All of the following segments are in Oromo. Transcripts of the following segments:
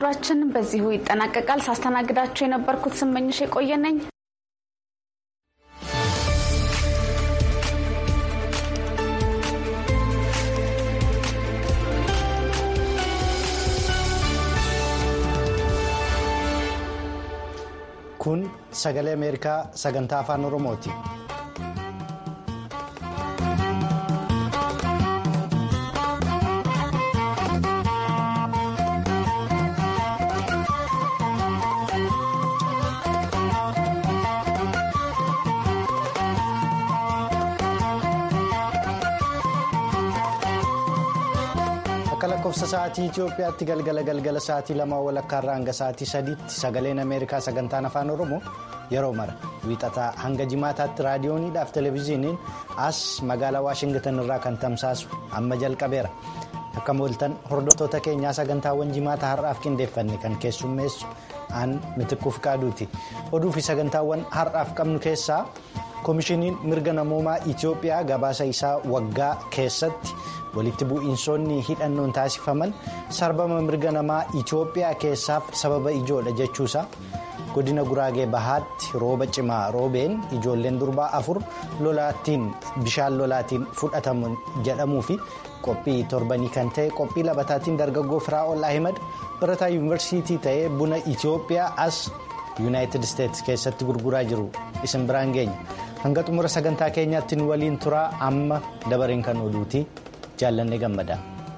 ራችን በዚሁ ይጠናቀቃል። ሳስተናግዳችሁ የነበርኩት ስመኝሽ የቆየ ነኝ። kun sagalee ameerikaa sagantaa afaan oromooti. akka lakkoofsa sa'aatii Itoophiyaatti galgala galgala sa'aatii lama walakkaarraa hanga sa'aatii sadiitti sagaleen Ameerikaa sagantaan afaan Oromoo yeroo mara wiixataa hanga jimaataatti raadiyooniidhaaf televezyiiniin as magaalaa Waashingtan irraa kan tamsaasu amma jalqabeera. Akka mooltan hordoftoota keenyaa sagantaawwan jimaata har'aaf qindeeffanne kan keessummeessu aan mitikkuuf qaaduuti. Oduu fi sagantaawwan har'aaf qabnu keessaa koomishiniin mirga namoomaa Itoophiyaa gabaasa isaa waggaa keessatti. walitti bu'iinsoonni hidhannoon taasifaman sarbama mirga namaa Itoophiyaa keessaaf sababa ijoodha jechuusaa godina guraagee bahaatti rooba cimaa roobeen ijoolleen durbaa afur lolaattiin bishaan lolaatiin fudhatamu jedhamuu fi qophii torbanii kan ta'e qophii labataatiin dargaggoo firaa'ol ahimad barataa yuunivarsiitii ta'ee buna Itoophiyaa as yuunaayitid isteetsi keessatti gurguraa jiru isin biraan geenya hanga xumura sagantaa keenyaatti nu waliin turaa amma dabareen kan oduuti. jaallanne gammada.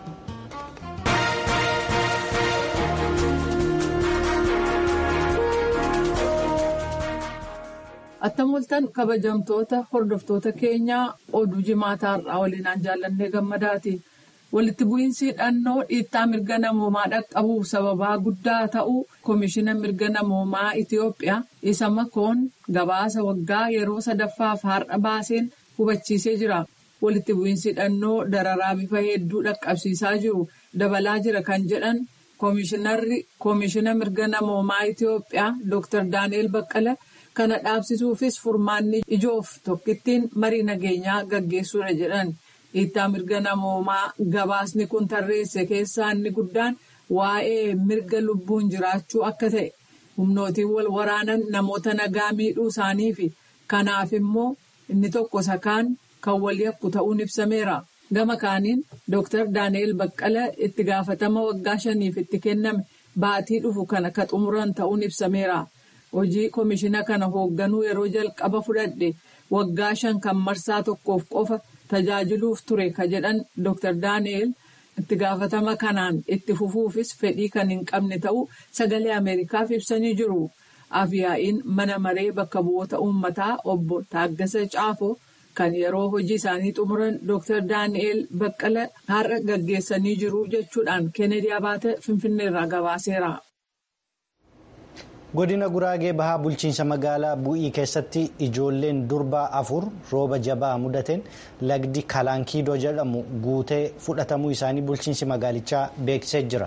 Attamooltan kabajamtoota hordoftoota keenyaa oduu jimaataa har'aa waliinaan jaallannee gammadaati. Walitti bu'iinsi hidhannoo dhiittaa mirga namoomaa dhaqqabuuf sababaa guddaa ta'uu koomishina mirga namoomaa Itoophiyaa isa makoon gabaasa waggaa yeroo sadaffaaf har'a baaseen hubachiisee jira. walitti bu'iinsi hidhannoo dararaa bifa hedduu dhaqqabsiisaa jiru dabalaa jira kan jedhan koomishinarri koomishina mirga namoomaa Itoophiyaa Dr. Daani'el Baqqala kana dhaabsisuufis furmaanni ijoof tokkittiin marii nageenyaa gaggeessuudha jedhan dhiittaa mirga namoomaa gabaasni kun tarreesse keessaa inni guddaan waa'ee mirga lubbuun jiraachuu akka ta'e humnootiin wal waraanan namoota nagaa miidhuu isaanii fi kanaaf immoo inni tokko sakaan. kan walii yakku ta'uun ibsameera. Gama kaaniin Dr. Daani'el Baqqala itti gaafatama waggaa shaniif itti kenname baatii dhufu kana ka xumuran ta'uun ibsameera. Hojii koomishina kana hoogganuu yeroo jalqaba fudhadhe waggaa shan kan marsaa tokkoof qofa tajaajiluuf ture ka jedhan Dr. Daani'el itti gaafatama kanaan itti fufuufis fedhii kan hin qabne ta'uu sagalee Ameerikaaf ibsanii jiru. Afiyaa'iin mana maree bakka bu'oota uummataa obbo Taaggasa Caafoo. kan yeroo hojii isaanii xumuran Dr. Daani'el Baqqala har'a gaggeessanii jiru jechuudhaan Kennedy Abaate Finfinneerraa gabaaseera. Godina Guraagee Bahaa bulchiinsa magaalaa Bu'ii keessatti ijoolleen durbaa afur rooba jabaa mudateen lagdi Kalaankiidoo jedhamu guutee fudhatamuu isaanii bulchiinsi magaalichaa beeksisee jira.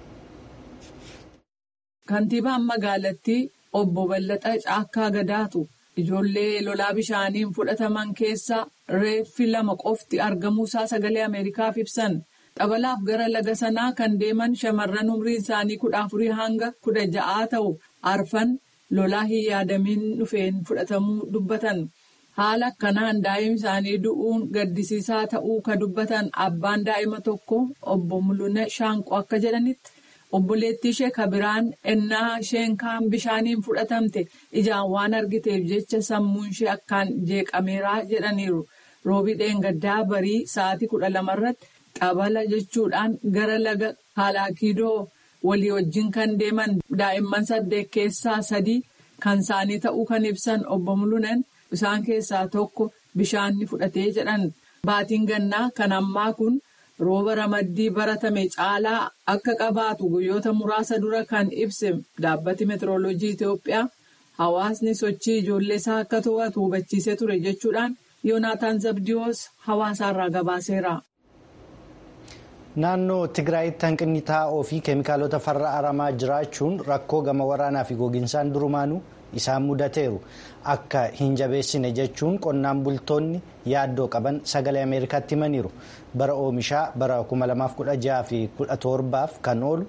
Kantiibaan magaalattii obbo Ballaxaa Caakkaa Gadaatu. Ijoollee lolaa bishaaniin fudhataman keessaa reeffi lama qofti argamuusaa sagalee Ameerikaaf ibsan. Xabalaaf gara laga sanaa kan deeman shamarran umriin isaanii kudha afurii hanga kudha ja'aa ta'u arfan lolaa hin yaadamiin dhufeen fudhatamuu dubbatan. Haala akkanaan daa'imni isaanii du'uun gaddisiisaa ta'uu ka dubbatan abbaan daa'ima tokko obbo Mul'una Shaanqoo akka jedhanitti. Obboleettii ishee kabiraan ennaa isheen kaan bishaaniin fudhatamte ijaan waan argiteef jecha sammuun ishee akkaan jeeqameeraa jedhaniiru. Roobii dheengaddaa barii sa'aatii kudha lamarratti qabala jechuudhaan gara laga Kalaakiidoo walii wajjin kan deeman daa'imman saddeet keessaa sadii kan isaanii ta'uu kan ibsan obbo Mulunen isaan keessaa tokko bishaanni fudhatee jedhan. Baatiin gannaa kan ammaa kun. rooba ramaddii baratame caalaa akka qabaatu guyyoota muraasa dura kan ibse dhaabbati meetirooloojii Itoophiyaa hawaasni sochii ijoollee isaa akka to'atu hubachiisee ture jechuudhaan yoonaataan zabdiyoos hawaasaarraa gabaaseera. Naannoo Tigraayitti hanqinni taa'oo fi keemikaalota farra aramaa jiraachuun rakkoo gama waraanaa fi gogiinsaan durumaanuu isaan mudateeru akka hin jabeessine jechuun qonnaan bultoonni yaaddoo qaban sagalee ameerikaatti himaniiru bara oomishaa bara 2016 fi 17 kan oolu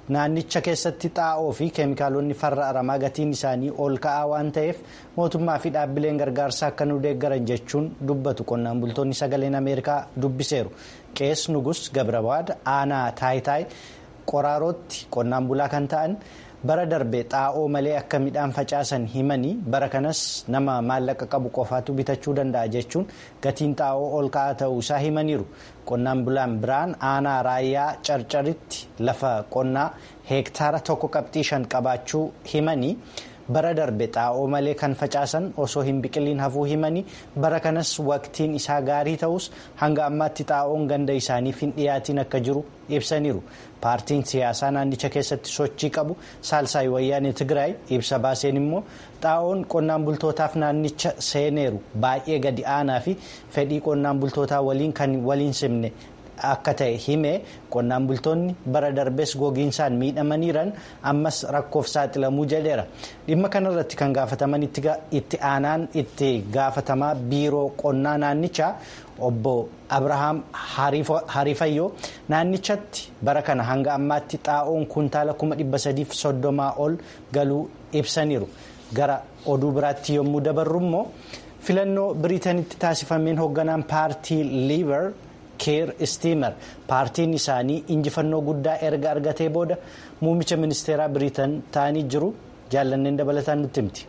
naannicha keessatti xaa'oo fi keemikaalonni farra aramaa gatiin isaanii ol ka'aa waan ta'eef mootummaa fi dhaabbileen gargaarsaa akka nu deeggaran jechuun dubbatu qonnaan bultoonni sagaleen ameerikaa dubbiseeru qees nugus gabrabaad aanaa taayitaay qoraarootti qonnaan bulaa kan ta'an. bara darbe xaa'oo malee akka midhaan facaasan himanii bara kanas nama maallaqa qabu qofaatu bitachuu danda'a jechuun gatiin xaa'oo ol ka'aa ta'uu isaa himaniiru qonnaan bulaan biraan aanaa raayyaa carcaritti lafa qonnaa heektaara tokko qabxii shan qabaachuu himanii bara darbe xaa'oo malee kan facaasan osoo hin biqiliin hafuu himanii bara kanas waqtiin isaa gaarii ta'us hanga ammaatti xaa'oon ganda isaaniif hin dhiyaatiin akka jiru ibsaniiru. paartiin siyaasaa naannicha keessatti sochii qabu saalsaay wayyaanee tigraay ibsa baaseen immoo xaa'oon qonnaan bultootaaf naannicha seeneeru baay'ee gadi aanaa fi fedhii qonnaan bultootaa waliin kan waliin simne akka ta'e himee qonnaan bultoonni bara darbees gogiinsaan miidhamaniiran ammas rakkoof saaxilamuu jedheera dhimma kanarratti kan gaafataman itti aanaan itti gaafatamaa biiroo qonnaa naannichaa. obbo abrahaam harifayyoo naannichatti bara kana hanga ammaatti xaa'oon kuntaala kuma dhibba sadiif soddomaa ol galuu ibsaniiru gara oduu biraatti yommuu dabarru immoo filannoo biriitanitti taasifameen hoogganaan paartii liibar keer istiimer paartiin isaanii injifannoo guddaa erga argatee booda muummicha ministeeraa biriitan ta'anii jiru jaallanneen dabalataan nutti himti.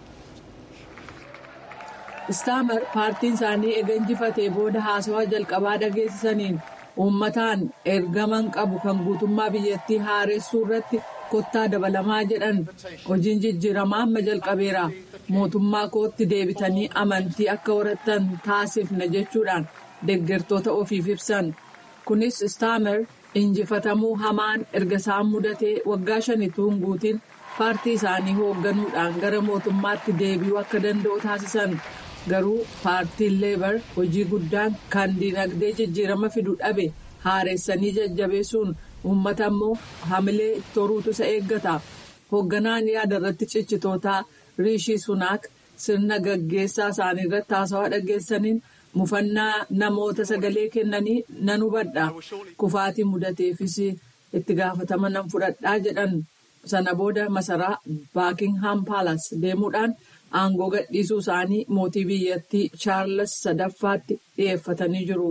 istaamer paartiin isaanii ega injifatee booda haasawaa jalqabaa dhageessisaniin uummataan ergaman qabu kan guutummaa biyyattii haaressuu irratti kottaa dabalamaa jedhan hojiin jijjiiramaa amma jalqabeera mootummaa kootti deebitanii amantii akka horattan taasifna jechuudhaan deeggartoota ofiif ibsan kunis istaamer injifatamuu hamaan erga isaan mudatee waggaa shanituun guutiin paartii isaanii hoogganuudhaan gara mootummaatti deebi'uu akka danda'u taasisan. garuu paartiin leebar hojii guddaan kan dinagdee jijjiirama fidu dhabe haareessanii jajjabeessuun uummata immoo hamilee toruutu isa eeggata hoogganaan yaada irratti cichitootaa riishii sunaak sirna gaggeessaa isaanii irratti haasawaa dhageessaniin mufannaa namoota sagalee kennanii nan hubadha kufaatii mudateefis itti gaafatama nan fudhadhaa jedhan sana booda masaraa baakingham paalas deemuudhaan. aangoo gadhiisuu isaanii mootii biyyattii chaarles sadaffaatti dhiyeeffatanii jiru.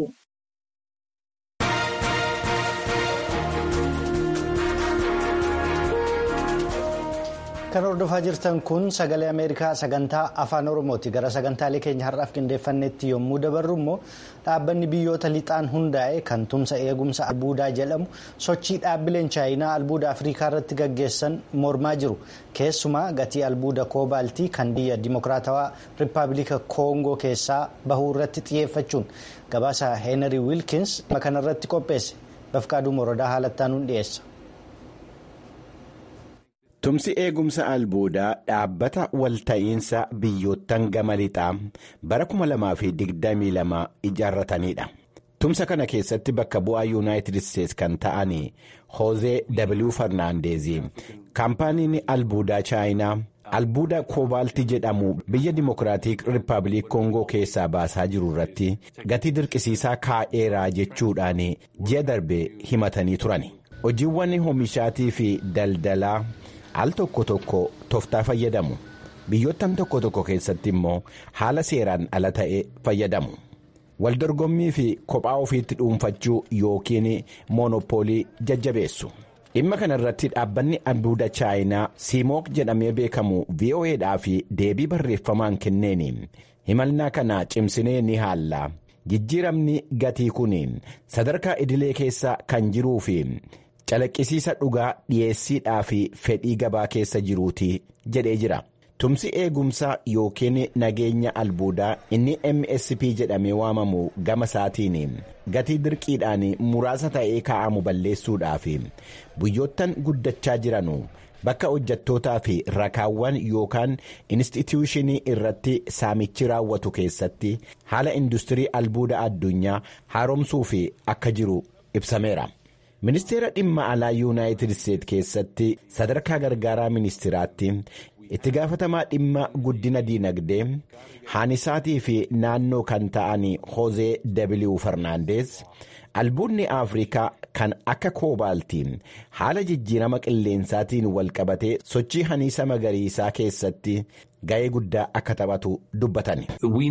kan hordofaa jirtan kun sagalee ameerikaa sagantaa afaan oromooti gara sagantaalee keenya har'aaf qindeeffannetti yommuu dabarru immoo dhaabbanni biyyoota lixaan hundaa'e kan tumsa eegumsa albuudaa jedhamu sochii dhaabbileen chaayinaa albuuda afrikaa irratti gaggeessan mormaa jiru keessumaa gatii albuuda koobaaltii kan biyya dimokiraatawaa rippaabilika koongoo keessaa bahuu irratti xiyyeeffachuun gabaasa heenarii wiilkins kanarratti qopheesse bafqaaduu morodaa haalattaanuun dhiyeessa. Tumsi eegumsa albuudaa dhaabbata walta'iinsa biyyoottan gama lixaa bara 2022 ijaarratanidha. Tumsa kana keessatti bakka bu'aa yuunaayitid isteetsi kan ta'an Hoozee W. Farnaandeezi kaampaaniin albuudaa chaayinaa albuuda koobaaltii jedhamu biyya dimokiraatik rippaabilik koongoo keessaa baasaa jiru irratti gatii dirqisiisaa kaa'eeraa jechuudhaan ji'a darbe himatanii turan. Hojiiwwan oomishaatii fi daldalaa. al tokko tokko tooftaa fayyadamu biyyoottan tokko tokko keessatti immoo haala seeraan ala ta'e fayyadamu waldorgommii fi kophaa ofiitti dhuunfachuu yookiin moonopoolii jajjabeessu dhimma kana irratti dhaabbanni albuuda chaayinaa siimook jedhamee beekamu vo'eedhaaf deebii barreeffamaan kenneeni himannaa kana cimsinee ni haalla jijjiiramni gatii kun sadarkaa idilee keessa kan jiruu fi. calaqqisiisa dhugaa dhiyeessiidhaa fi fedhii gabaa keessa jiruuti jedhee jira tumsi eegumsaa yookiin nageenya albuudaa inni msp jedhamee waamamu gama isaatiin gatii dirqiidhaan muraasa ta'ee kaa'amu balleessuudhaaf biyyoottan guddachaa jiranu bakka hojjettootaa fi rakaawwan yookaan instituushinii irratti saamichi raawwatu keessatti haala industirii albuuda addunyaa haaromsuu fi akka jiru ibsameera. ministeera dhimma alaa yuunaayitid isteetsi keessatti sadarkaa gargaaraa ministiraatti itti gaafatamaa dhimma guddina diinagdee haanisaatii fi naannoo kan ta'an hoozee w farnaandees albuudni afrikaa kan akka koobaaltiin haala jijjiirama qilleensaatiin walqabatee sochii haniisa magariisaa keessatti ga'ee guddaa akka taphatu dubbatani.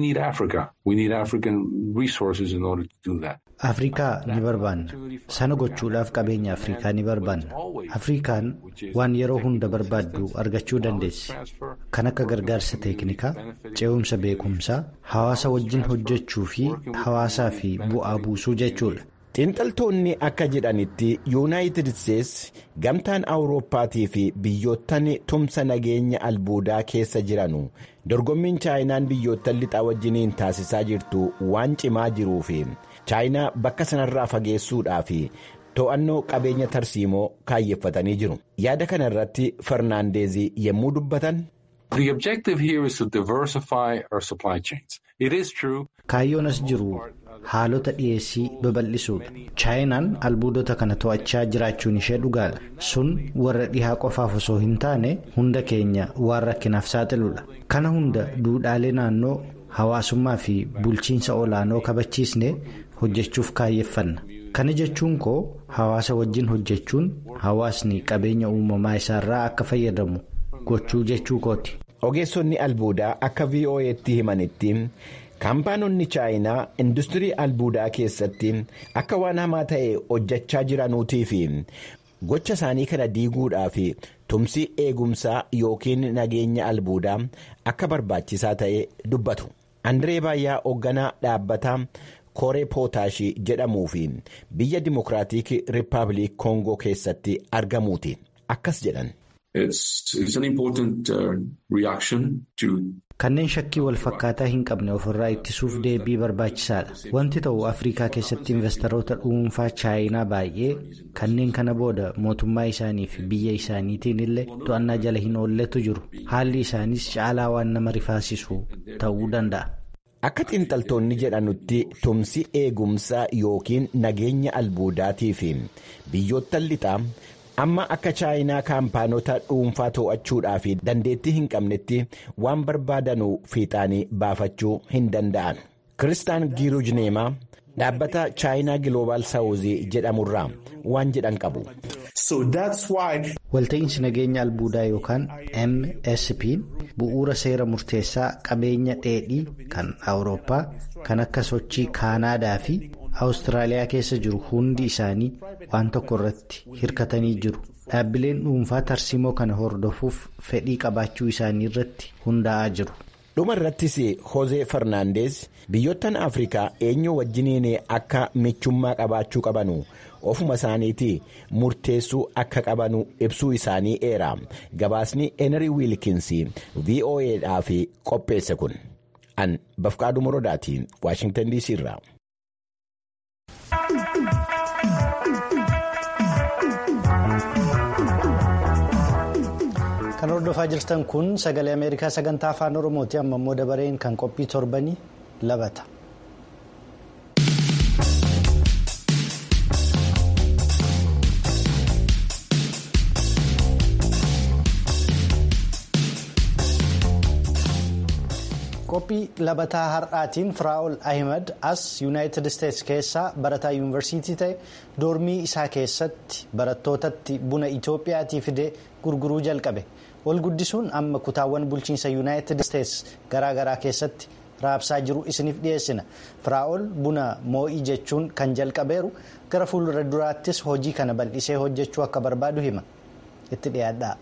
afrikaa ni barbaanna sana gochuudhaaf qabeenya afrikaa ni barbaanna afrikaan waan yeroo hunda barbaaddu argachuu dandeessi kan akka gargaarsa teeknikaa ce'umsa beekumsaa hawaasa wajjin hojjechuu fi hawaasaa fi bu'aa buusuu jechuudha. xiinxaltoonni akka jedhanitti yuunaayitid isteetsi gamtaan awurooppaatii fi biyyoottan tumsa nageenya albuudaa keessa jiranu dorgommiin chaayinaan biyyoottan lixaa wajjiniin taasisaa jirtu waan cimaa jiruu fi chaayinaa bakka sanarraa fageessuudhaa fi to'annoo qabeenya tarsiimoo kaayyeeffatanii jiru yaada kana irratti farnaandeezii yommuu dubbatan. kaayyoon as jiru haalota dhiyeessii babal'isuudha chaayinaan albuudota kana to'achaa jiraachuun ishee dhugaadha sun warra dhihaa qofaaf osoo hin taane hunda keenya waan rakkinaaf saaxiluudha kana hunda duudhaalee naannoo hawaasummaa fi bulchiinsa olaanoo kabachiisnee hojjechuuf kaayyeeffanna kana jechuun koo hawaasa wajjin hojjechuun hawaasni qabeenya uumamaa isaarraa akka fayyadamu gochuu jechuu kooti. ogeessonni albuudaa akka vo'eetti himanitti. kaampaanonni chaayinaa industirii albuudaa keessatti akka waan hamaa ta'e hojjechaa jiranuutii fi gocha isaanii kana diiguudhaaf tumsi eegumsaa yookiin nageenya albuudaa akka barbaachisaa ta'e dubbatu andiree baay'aa hoogganaa dhaabbataa kooree pootaashii jedhamuu fi biyya dimokiraatik rippaabilik koongoo keessatti argamuuti akkas jedhan. kanneen shakkii wal fakkaataa hin qabne ofirraa ittisuuf deebii barbaachisaadha wanti ta'u afrikaa keessatti investoroota dhuunfaa chaayinaa baay'ee kanneen kana booda mootummaa isaanii fi biyya isaaniitiin illee to'annaa jala hin oolletu jiru haalli isaaniis caalaa waan nama rifaasisu ta'uu danda'a. akka xiinxaltoonni jedhanutti tumsi eegumsaa yookiin nageenya albuudaatii fi biyyoottan lixaa. amma akka chaayinaa kaampaanota dhuunfaa to'achuudhaaf dandeettii hin qabnetti waan barbaadanu fiixaanii baafachuu hin danda'an kiristaan giirujneemaa dhaabbata chaayinaa giloobaal saawuzii jedhamurraa waan jedhan qabu. walta'iinsi nageenya albuudaa yookaan msp bu'uura seera murteessaa qabeenya dheedhii kan awurooppaa kan akka sochii kaanaadaa fi. awustiraaliyaa keessa jiru hundi isaanii waan tokko irratti hirkatanii jiru dhaabbileen dhuunfaa tarsiimoo kana hordofuuf fedhii qabaachuu isaanii irratti hundaa'aa jiru. dhuma irrattis hozee farnaandees biyyoottan afrikaa eenyu wajjiniin akka michummaa qabaachuu qabanu ofuma isaaniitii murteessuu akka qabanu ibsuu isaanii eera gabaasni eenarii wiilkinsii voa'dhaaf qopheesse kun an bafqaaduu morodaatiin waashingtan dc irraa. kan hordofaa jirtan kun sagalee ameerikaa sagantaa afaan oromooti amma immoo dabareen kan qophii torbanii labata. qophii labataa har'aatiin firaa'ol ahimad as yuunaayitid isteetsi keessaa barataa yuunivarsiitii ta'e doormii isaa keessatti barattootatti buna itoophiyaatii fidee gurguruu jalqabe wal guddisuun amma kutaawwan bulchiinsa yuunaayitid isteetsi garaagaraa keessatti raabsaa jiru isiniif dhiyeessina firaa'ol buna moo'ii jechuun kan jalqabeeru gara fuuldura duraattis hojii kana bal'isee hojjechuu akka barbaadu hima itti dhiyaadhaa.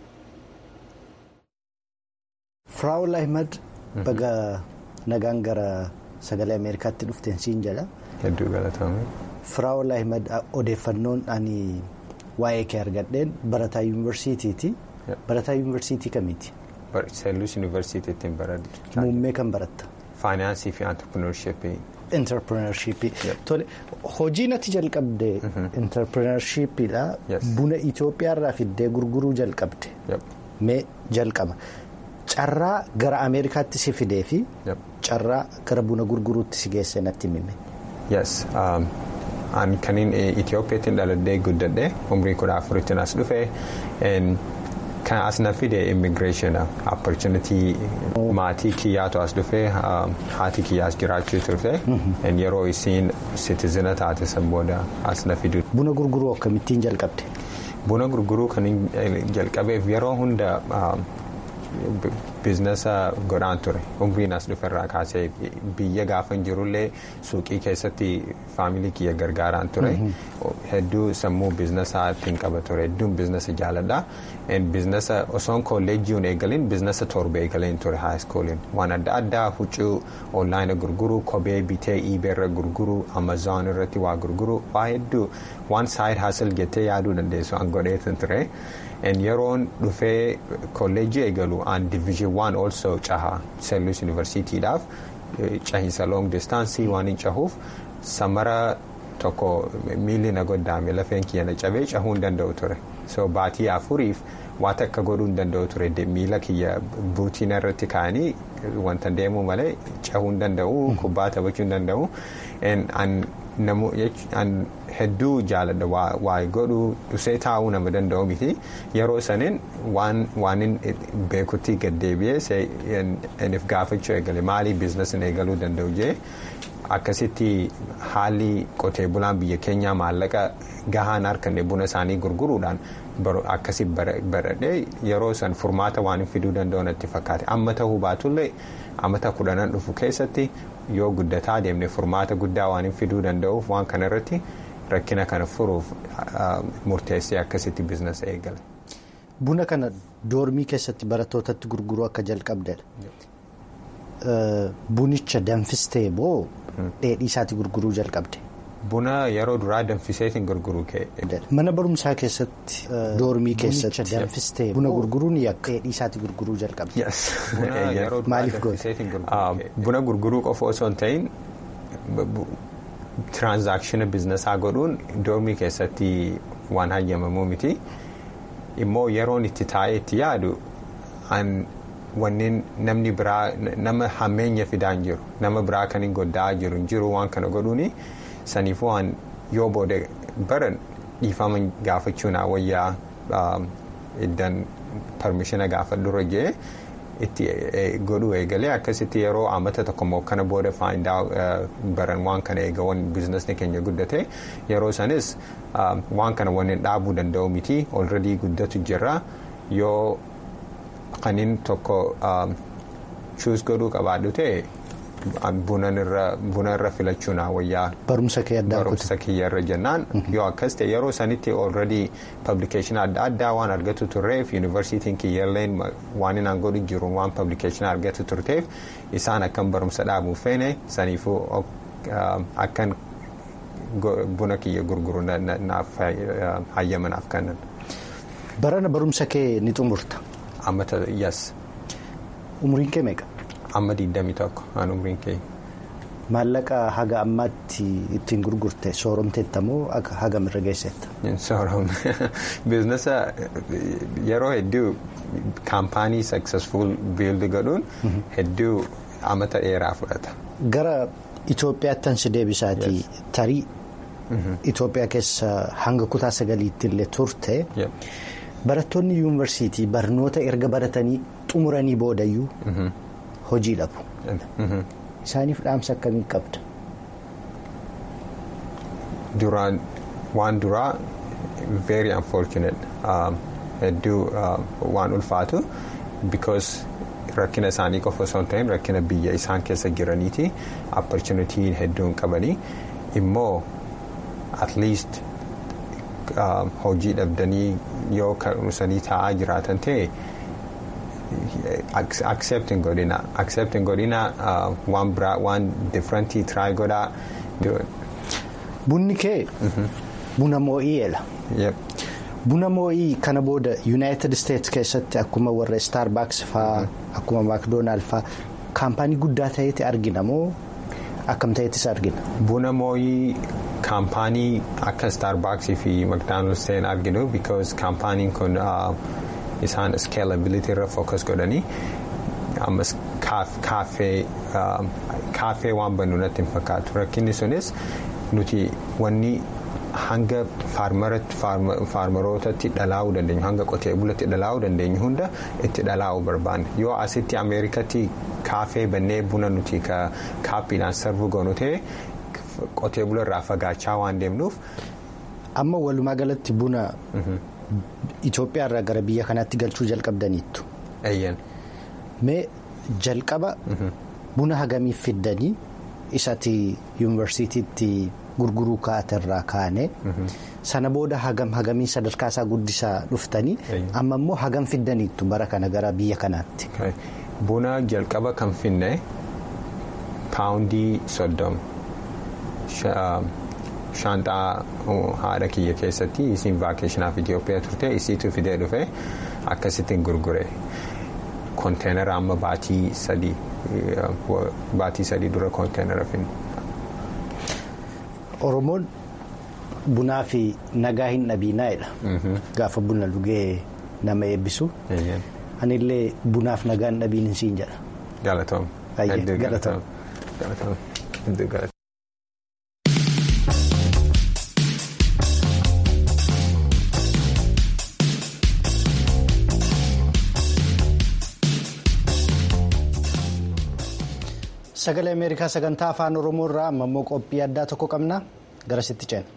firaa'ol ahimad. baga nagaan gara sagalee ameerikaatti dhufteen siin jedha. hedduu galatoomi. firaa'ol ahimad odeeffannoon ani waa'ee kee argadheen barataa yuunivarsiitiiti. barataa yuunivarsiitii kamiiti. seelluus yuunivarsiitiitti baradhu. muummee kan baratta. faayinaansii fi antirpirineershippii. interprenershippii. tole hojii natti jalqabde interprenershiippiidha. buna Itoophiyaarraa fiddee gurguruu jalqabde. mee jalqaba. carraa gara ameerikaatti si fidee fi carraa gara buna gurguruutti si geesse natti himi. yes an kaniin itiyoophiyaatti dhaladhee guddadhe umrii kudha afuritti as dhufe Kan as na fide immigration opportunity maatii kiyyaatu as dhufee haati kiyyaas jiraachuu turte yeroo isiin citizena taate san booda as na fidu. Buna gurguruu akkamittiin jalqabde? Buna gurguruu kan jalqabeef yeroo hunda biizinasa godhaan ture umriin as dhuferraa kaasee biyya gaafan jirullee suuqii keessatti faamilii kiyya gargaaraan ture hedduu sammuu biizinasa ittiin qaba ture hedduun biizinasa jaaladha biizinasa osoon kolleejjiin eegaleen biizinasa torba eegaleen ture haayiskooliin waan adda addaa huccuu onlaayina gurguruu kophee bitee iibeerra gurguruu amazoon irratti waa gurguruu waa hedduu waan saayid haasal jettee yaaduu dandeessu an godheetan ture. yeroon dhufee kolleejjii eegalu aan diviizhin waan also caha seellus yuunivarsiitiidhaaf cahiinsa loong distaansii waan hin cahuuf samara tokko miilli na goddaame lafeen kiyya na cabee cahuu hin danda'u ture so baatii afuriif waa takka godhuu hin danda'u ture miila kiyya buutiina irratti kaa'anii wanta deemuu malee cahuu hin danda'u kubbaa taphachuu hin danda'u hedduu jaaladha waa godhuu dhusee taa'uu nama danda'u miti yeroo saniin waan beekutti gaddeebi'ee inni gaafachuu eegale maalii biizinasiin eegaluu danda'u jee akkasitti haalli qotee bulaan biyya keenyaa maallaqa gahaan harkanne buna isaanii gurguruudhaan akkasi baradhee yeroo san furmaata waan fiduu danda'u natti fakkaate amma ta'uu baatullee amata kudhanan dhufu keessatti yoo guddataa deemne furmaata guddaa waan fiduu danda'uuf waan kana irratti rakkina kana furuuf murteessee akkasitti biizinasa eegale. Buna kana doormii keessatti barattootatti gurguruu akka jalqabdedha. Bunicha danfistee moo dheedhii isaatti gurguruu jalqabde? Buna yeroo duraa danfiseetiin gurguruu kee. Mana barumsaa keessatti doormii keessatti danfistee buna gurguruun yakka dheedhii isaatti gurguruu jalqabde. Maaliif goote? Buna gurguruu qofa osoo hin ta'in tiraanzaakshina biizinasaa godhuun doormii keessatti waan hayyamamuu miti. Immoo yeroon itti taa'ee itti yaadu wanneen namni biraa nama hammeenya fidaan jiru nama biraa kan hin goddaa jiru hin jiru waan kana godhuuni. saniifuu waan yoo booda baran dhiifama gaafachuun wayyaa iddan parmishina gaafadhurra jee itti godhuu eegalee akkasitti yeroo amata tokkommoo kana booda faayidaa baran waan kana eegawan biizinasni keenya guddate yeroo sanis waan kana wanneen dhaabuu danda'u miti olredii guddatu jirra yoo kanin tokko chuus godhuu qabaadhu ta'e. buna irra filachuun wayyaa barumsa kee addaa barumsa kiyya irra jennaan yoo akkas ta'e yeroo sanitti already publication adda addaa waan argatu turreef yuunivarsiitiin kiyyalleen waan inni godhu jiru waan publication argatu turteef isaan akkan barumsa dhaabuuf feene saniifuu akkan buna kiyya gurguru naaf hayyamanaaf kennan. barana barumsa kee ni xumurta. ammata yes. umriin kee meeqa. amma 21 aan umriin kee. Maallaqa haga ammaatti ittiin gurgurte sooromteetta moo hagamirra geessetta? Sooromte biizinasa yeroo hedduu kaampaanii successful build godhuun hedduu amata dheeraa fudhata. Gara Itoophiyaatti ansi deebisaatii tarii Itoophiyaa keessa hanga kutaa sagaliitti illee turte barattoonni yuunivarsiitii barnoota erga baratanii xumuranii boodayyuu. hojii dhabu. Isaaniif dhaamsa akkamii qabda? Duraan waan duraa very unfortunate hedduu waan ulfaatu because rakkina isaanii qofa osoo hin ta'in rakkina biyya isaan keessa jiraniiti opportunity hedduun qabanii immoo at least hojii dhabdanii yoo kan taa'aa jiraatan ta'e. accepting godina accepting godina waan biraa waan differentii try godhaa. Bunni kee buna moo'iyeedha. Buna moo'ii kana booda United States keessatti akkuma warra Starbucks faa akkuma McDonald faa kaampaanii guddaa ta'eeti argina moo akkam ta'eetis argina. Buna moo'ii kaampaanii akka Starbucks fi McDonald's ta'een arginu because kaampaaniin kun. isaan scalability irra focus godhanii ammas kaaffee waan bannu natti hin fakkaatu rakkinni sunis nuti wanni hanga faarmarootatti dhalaa'uu dandeenyu hanga qotee bulatti dhalaa'uu dandeenyu hunda itti dhalaa'uu barbaanne yoo asitti ameerikatti kaafee bannee buna nuti kaappiidhaan sarvuu goonu ta'e qotee bularraa fagaachaa waan deemnuuf. amma walumaa galatti buna Itoophiyaarraa gara biyya kanaatti galchuu jalqabdaniittu. mee jalqaba buna hagamiif fiddanii isatti yuunivarsiitiitti gurguruu kaaterraa kaane sana booda hagam hagamii sadarkaa isaa guddisaa dhuftanii amma immoo hagam fiddaniittu bara kana gara biyya kanaatti. buna jalqaba kan finne paawundii soddoma shaanxaa haadha kiyya keessatti isiin vaakeeshinaaf Itoophiyaa turte isiitu fidee dhufe akkasittiin gurgure. konteenara amma baatii sadii baatii sadii dura konteenara finne. Oromoon bunaa fi nagaa hin dhabiinaa'edha. Gaafa buna dhugee nama eebbisu. Anillee bunaaf nagaa hin dhabiin siin jedha. Galatoom. Galatoom. Galatoom. Sagalee Ameerikaa sagantaa afaan Oromoo irraa amma immoo qophii addaa tokko qabna gara sitti ceena.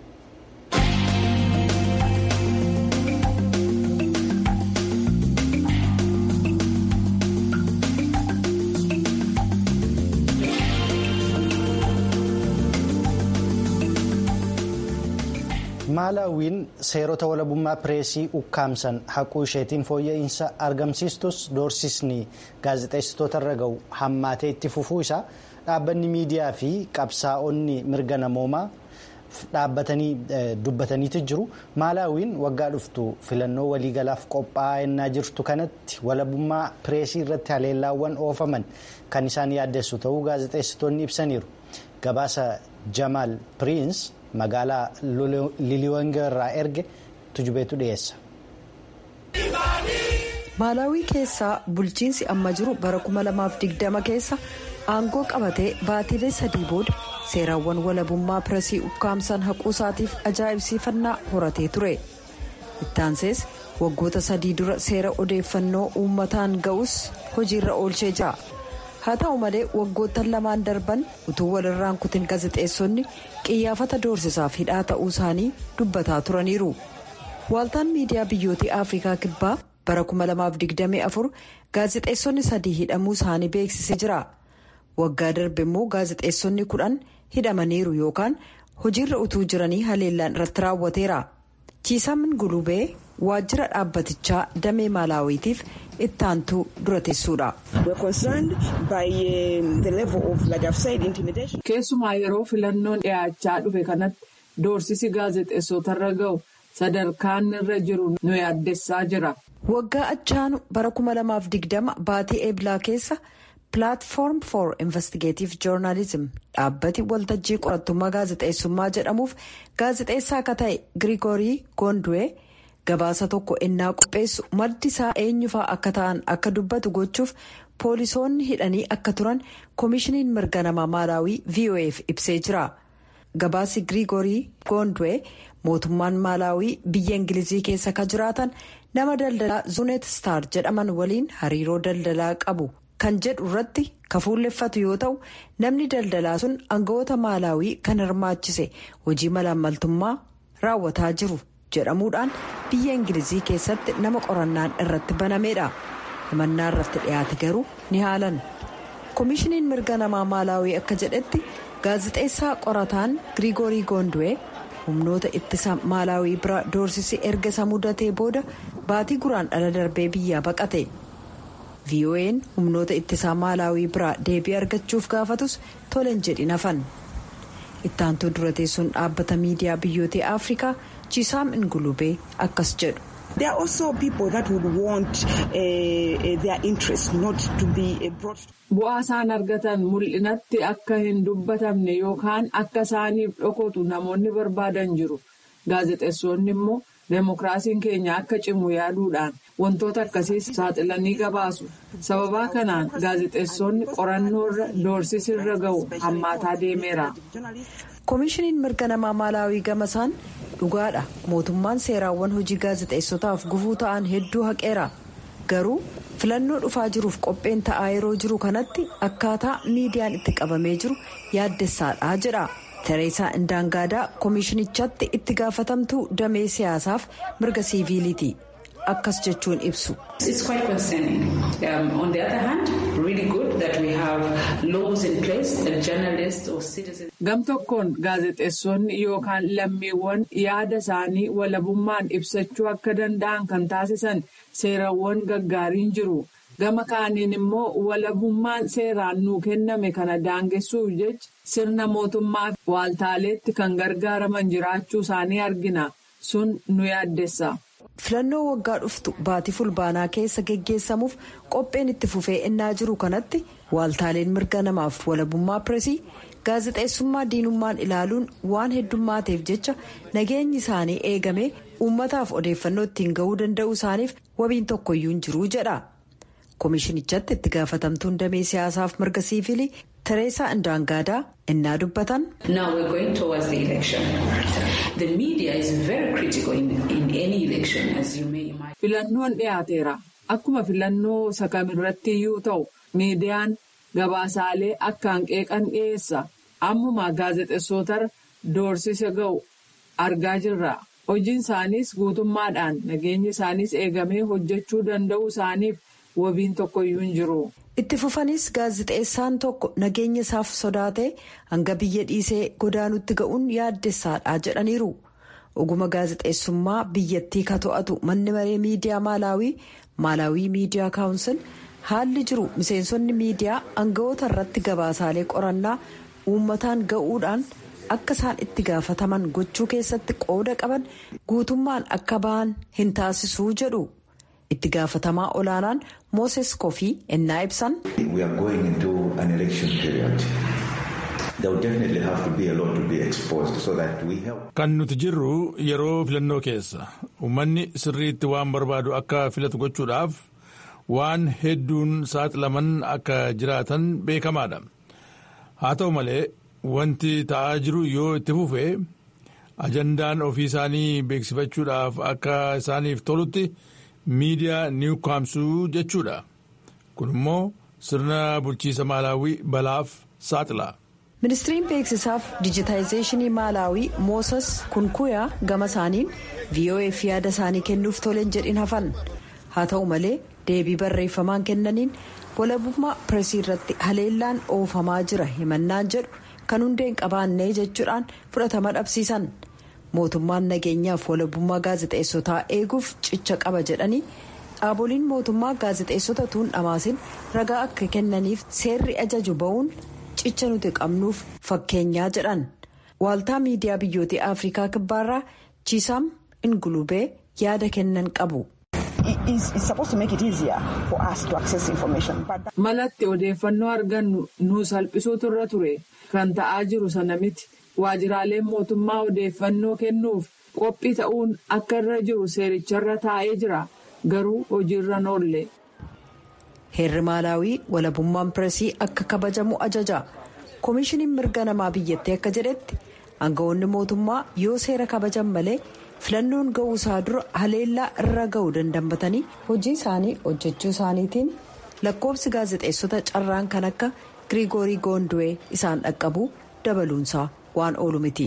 Maalaawiin seerota walabummaa pireesii ukkaamsan haquu isheetiin fooyya'insa argamsiistus doorsisni gaazexeessitoota irra gahu hammaatee itti fufuu isaa dhaabbanni miidiyaa fi qabsaa'onni mirga namoomaa dhaabbatanii dubbataniiti jiru. Maalaawiin waggaa dhuftu filannoo waliigalaaf qophaa'aa ennaa jirtu kanatti walabummaa pireesii irratti haleellaawwan oofaman kan isaan yaaddeessu ta'uu gaazexeessitoonni ibsaniiru. Gabaasa Jamaal Piriins. magaalaa liliwanga irraa erge tujubeetu dhiyeessa. maalaawii keessaa bulchiinsi amma jiru bara 2020 keessa aangoo qabatee baatilee sadii booda seeraawwan walabummaa pireesii ukkaamsan haquu isaatiif ajaa'ibsiifannaa horatee ture ittaansees waggoota sadii dura seera odeeffannoo uummataan ga'us hojiirra oolchee jira. haa ta'u malee waggoottan lamaan darban utuu walirraan kutin gaazexeessonni qiyyaafata doorsisaaf hidhaa ta'uu isaanii dubbataa turaniiru waaltaan miidiyaa biyyootii afrikaa kibbaa bara 2024 gaazexeessonni sadii hidhamuu isaanii beeksisee jira waggaa darbe immoo gaazexeessonni kudhan hidhamaniiru yookaan hojiirra utuu jiranii haleellaan irratti raawwateera chiisamin gulubee waajjira dhaabbatichaa damee maalaawiitiif ittaantuu dura teessuudha. keessumaa yeroo filannoon dhiyaachaa dhufe kanatti doorsisi gaazexeessotarra ga'u sadarkaan irra jiru nu yaaddessaa jira. waggaa achaanu bara 2020 baatii eeblaa keessa pilaatfoorm for investigative joornaalizim dhaabbati waltajjii qorattummaa gaazexeessummaa jedhamuuf gaazexeessaa akka ta'e girigorii goondu'ee. gabaasa tokko ennaa qopheessu maddi isaa eenyufaa akka ta'an akka dubbatu gochuuf poolisoonni hidhanii akka turan koomishiniin mirga namaa maalaawii voaf ibsee jira gabaasi girigorii goondu'ee mootummaan maalaawii biyya ingilizii keessa ka jiraatan nama daldalaa zunet star jedhaman waliin hariiroo daldalaa qabu kan jedhu irratti kafuulleffatu yoo ta'u namni daldalaa sun aangawoota maalaawii kan hirmaachise hojii malaammaltummaa raawwataa jiru. jedhamuudhaan biyya ingilizii keessatti nama qorannaan irratti banameedha himannaa irratti dhiyaate garuu ni haalan koomishiniin mirga namaa maalaawii akka jedhetti gaazexeessaa qorataan girigorii goondu'ee humnoota ittisa maalaawii bira doorsisi erga isa mudatee booda baatii guraan dhala darbee biyyaa baqate vo'n humnoota ittisaa maalaawii biraa deebii argachuuf gaafatus toleen jedhin hafan ittaantuu dura teessuun dhaabbata miidiyaa biyyoota afrikaa. chisaam ingulubee akkas jedhu. bu'aa isaan argatan mul'inatti akka hin dubbatamne yookaan akka isaaniif dhokotu namoonni barbaadan jiru gaazexeessonni immoo deemokiraasiin keenya akka cimu yaaduudhaan wantoota akkasiis saaxilanii gabaasu sababaa kanaan gaazexeessonni qorannoorra doorsisirra ga'u hammaataa deemeera. koomishiniin mirga namaa maalaawii gamasaan dhugaadha mootummaan seeraawwan hojii gaazexeessotaaf gufuu ta'an hedduu haqeera garuu filannoo dhufaa jiruuf qopheen ta'aa yeroo jiru kanatti akkaataa miidiyaan itti qabamee jiru yaaddessaadha jedha tereesaa indaangaadaa koomishinichatti itti gaafatamtuu damee siyaasaaf mirga siiviiliiti akkas jechuun ibsu. gam tokkoon gaazexeessonni yookaan lammiiwwan yaada isaanii walabummaan ibsachuu akka danda'an kan taasisan seerawwan gaggaariin jiru gama kaaniin immoo walabummaan seeraan nuu kenname kana daangessuuf jecha sirna mootummaa waaltaaleetti kan gargaaraman jiraachuu isaanii argina sun nu yaaddessa. filannoo waggaa dhuftu baatii fulbaanaa keessa geggeessamuuf qopheen itti fufee ennaa jiru kanatti waaltaaleen mirga namaaf walabummaa pireesii gaazexeessummaa diinummaan ilaaluun waan heddummaateef jecha nageenyi isaanii eegame uummataaf odeeffannoo ittiin ga'uu danda'uu isaaniif wabiin tokkoyyuu hin jiruu jedha koomishinichatti itti gaafatamtuun damee siyaasaaf mirga siivilii tereesaa indaangaadaa innaa dubbatan. filannoon dhiyaateera akkuma filannoo sakamirratti iyyuu ta'u miidiyaan gabaasaalee akkaan qeeqan dhiyeessa ammuma gaazexeessootarra doorsisa ga'u argaa jirra hojiin isaaniis guutummaadhaan nageenyi isaaniis eegamee hojjechuu danda'uu isaaniif wabiin tokkoyyuu hin jiru. itti fufanis gaazexeessaan tokko nageenya isaaf sodaatee hanga biyya dhiisee godaanutti ga'uun yaaddessaadha jedhaniiru oguma gaazexeessummaa biyyattii ka to'atu manni maree miidiyaa maalaawii maalaawii miidiyaa kaawunsil haalli jiru miseensonni miidiyaa aangawoota irratti gabaasaalee qorannaa uummataan ga'uudhaan akka isaan itti gaafataman gochuu keessatti qooda qaban guutummaan akka ba'an hin taasisuu jedhu. itti gaafatamaa olaanaan mooses kofii ennaa ibsan. kan nuti jirru yeroo filannoo keessa uummanni sirriitti waan barbaadu akka filatu gochuudhaaf waan hedduun saaxilaman akka jiraatan beekamaadha haa ta'u malee wanti ta'aa jiru yoo itti fufe ajandaan ofii isaanii beeksifachuudhaaf akka isaaniif tolutti. miidiyaa niw kaamsuu jechuudha kun immoo sirna bulchiisa maalaawii balaaf saaxila. ministiriin beeksisaaf dijitaayizeeshinii maalaawii moosas kunkuyaa gama isaaniin vo'eef yaada isaanii kennuuf toleen jedhin hafan haa ta'u malee deebii barreeffamaan kennaniin walabummaa pireesii irratti haleellaan oofamaa jira himannaan jedhu kan hundeen qabaannee jechuudhaan fudhatama dhabsiisan. mootummaan nageenyaaf walabummaa gaazexeessotaa eeguuf cicha qaba jedhanii dhaaboliin mootummaa gaazexeessota tuun dhamaasin ragaa akka kennaniif seerri ajaju ba'uun cicha nuti qabnuuf fakkeenyaa jedhan waaltaa miidiyaa biyyootii afrikaa kibbaarraa chiisaam ingulubee yaada kennan qabu. malatti odeeffannoo argannu nu salphisuutu irra ture kan ta'aa jiru sana miti. waajiraaleen mootummaa odeeffannoo kennuuf qophii ta'uun akka irra jiru seericharra taa'ee jira garuu hojiirra oolle. heerri maalaawii walabummaan pireesii akka kabajamu ajaja koomishiniin mirga namaa biyyattii akka jedhetti aangawoonni mootummaa yoo seera kabajan malee filannoon ga'uu isaa dura haleellaa irra ga'uu dandammatanii hojii isaanii hojjechuu isaaniitiin lakkoofsi gaazexeessota carraan kan akka giriigoorii goondu'ee isaan dhaqqabu dabaluunsaa. waan oolu miti.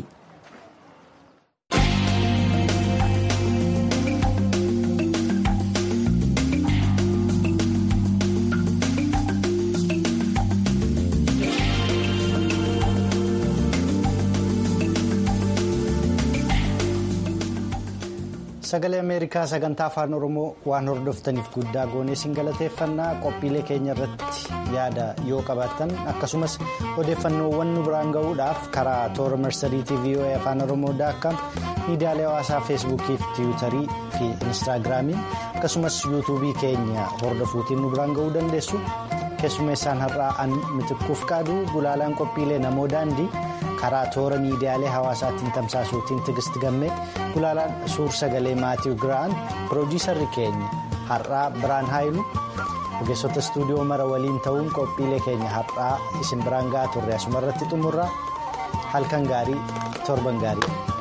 sagalee ameerikaa sagantaa afaan oromoo waan hordoftaniif guddaa goonee isin galateeffannaa qophiilee keenya irratti yaada yoo qabaattan akkasumas odeeffannoowwan nu biraan ga'uudhaaf karaa toora marsariitii voa afaan oromoo daakkaam miidiyaalee hawaasaa feesbuukii fi tiwiitarii fi inistaagiraamiin akkasumas yuutuubii keenya hordofuutiin nu biraan ga'uu dandeessu keessummeessaan har'aa an mitikkuuf qaaduu gulaalaan qophiilee namoo daandii. karaa toora miidiyaalee hawaasaatiin tamsaasuutiin tigist gammee gulaalaan suur sagalee maatiiw giraan piroodiisarri keenya har'aa biraan haayilu ogeessota istuudiyoo mara waliin ta'uun qophiilee keenya har'aa isin biraan ga'aa turre asumarratti xumurraa halkan gaarii torban gaarii.